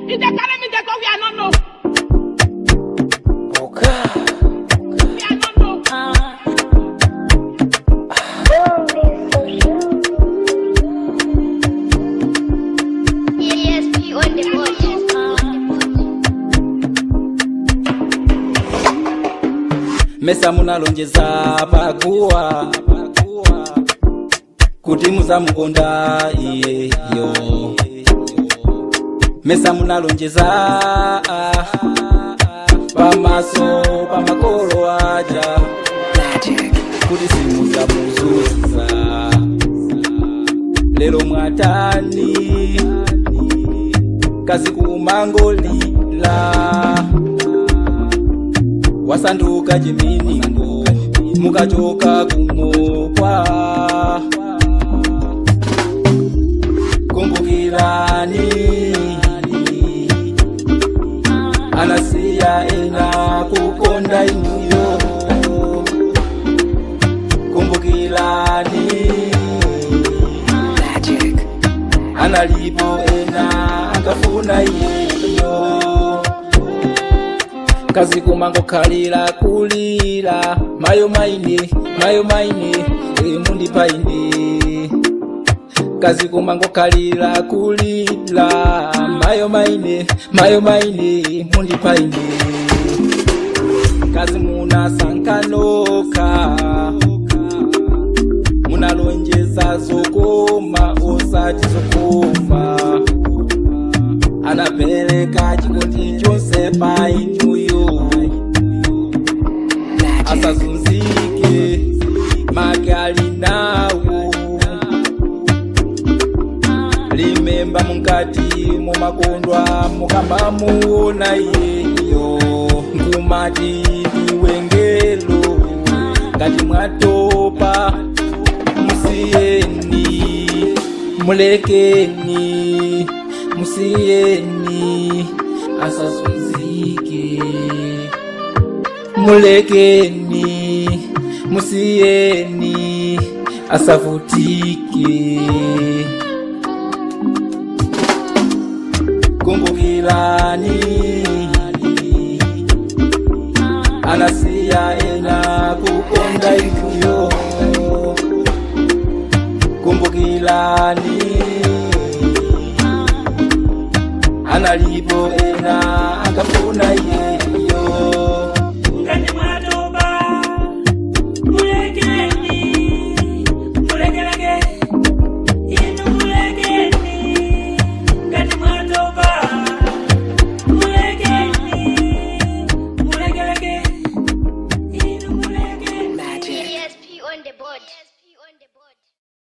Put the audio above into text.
If they carry me, they go where I don't know. Okay. Where I don't know. ESP on the board. mesa munalonjeza pakuwa kuti muzamukonda iyeyo mesa munalonjeza pamaso pamakolo aja kuti simuzamuzuza lero mwatani kazi kumangolila wasanduka chiminingo mukachoka kumokwa kumbukirani anasiya ena kukonda inuyo kumbukirani analipo ena akafuna iyeyo kazi kumango kalira kulira mayo maine mayo maine emundi paine kazi kumango kalira kulira mayo maine mayo maine mundi paine kazi munasankanoka munalonjeza zokoma osati zokoma anapereka chikondi chonse pa inuyo asazunzike make ali nawo limemba mukati mumakondwa mukamba muona iyeyo nkumati ndiwengelo ngati mwatopa musiyeni mulekeni musiyeni asazunzike mulekeni musiyeni asavutike kumbukirani anasiya ena kukonda inuyo kumbukirani analipo ena akafuna iyeyo Ngati mwatoba, mulekeni, mulekeleke, inu mulekeni. Ngati mwatoba, mulekeni, mulekeleke, inu mulekeni. ESP on the board.